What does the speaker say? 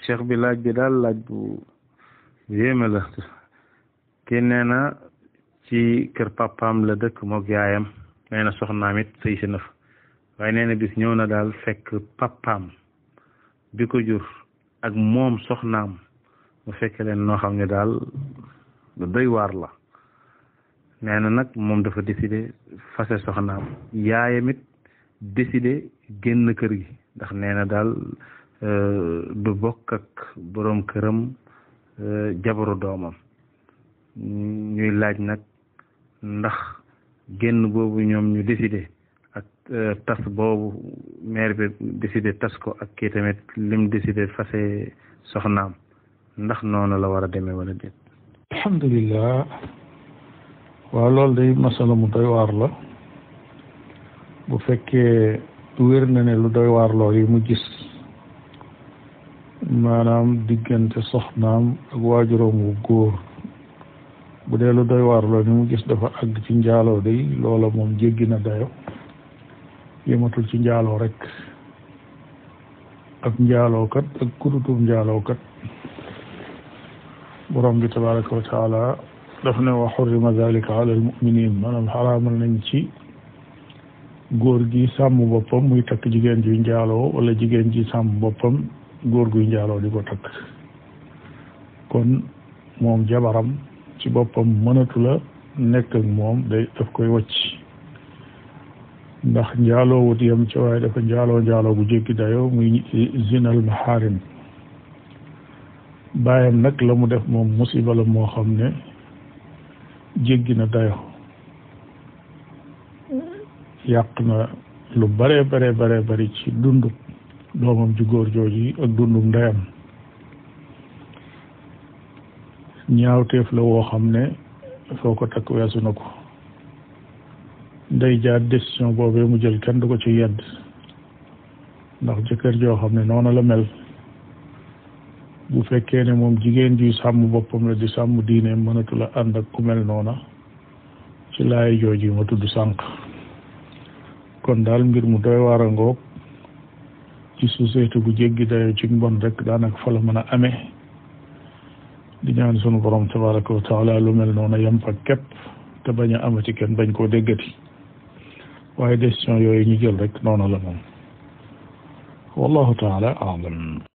cheikh bi laaj bi daal laaj bu yéeme la kii nee na ci kër papaam la dëkk mook yaayam nee na soxnaam it sëy si na fa waaye nee na bis ñëw na daal fekk papaam bi ko jur ak moom soxnaam mu fekk leen noo xam ne daal lu doy waar la nee na nag moom dafa décidé fase soxnaam yaayam it décidé génn kër gi ndax nee na daal du bokk ak boroom këram jabaru doomam ñuy laaj nag ndax génn boobu ñoom ñu décidé ak tas boobu maire bi décidé tas ko ak kii tamit lim décidé fase soxnaam ndax noonu la war a demee wala déet alhamdulilah waaw loolu day masala mu doy waar la bu fekkee wér na ne lu doy waar lool yi mu gis maanaam diggante soxnaam ak waajuram wu góor bu dee lu doy waar lool yi mu gis dafa àgg ci njaaloo day loola moom jéggi na dayo yematul ci njaaloo rek ak njaalookat ak kudutum njaalookat borom bi tabaraka wa taala daf ne wa xurrima dalika ala almuminin maanaam xaraamal nañ ci góor gi sàmm boppam muy takk jigéen ji njaaloo wala jigéen ji sàmm boppam góor guy njaaloo di ko takk kon moom jabaram ci boppam mënatu la nekk ak moom day daf koy wacc ndax njaaloo wut yam ci waaye dafa njaaloo njaaloo bu jéggi dayo muy zinal maharim bàyyam nag la mu def moom musiba la moo xam ne jéggi na dayo yàq na lu bare bare bare bari ci dundu doomam ju góor jooji ak dundu ndeyam ñaawteef la woo xam ne foo ko takk weesu na ko ndey jaar décision boobee mu jël kenn du ko ci yedd ndax jëkkër joo xam ne noonu la mel bu fekkee ne moom jigéen ji sàmm boppam la di sàmm diine mënatu la ànd ak ku mel noona ci laay jooji ma tudd sànq kon daal mbir mu doy waar a ngoog ci société bu jéggi dayo ci mbon rek daanaka fa la mën a amee di ñaan sunu borom tabaraka wa taala lu mel noona yem fa képp te bañ a amati kenn bañ koo déggati waaye décision yooyu ñu jël rek noonu la moom wallahu taala alam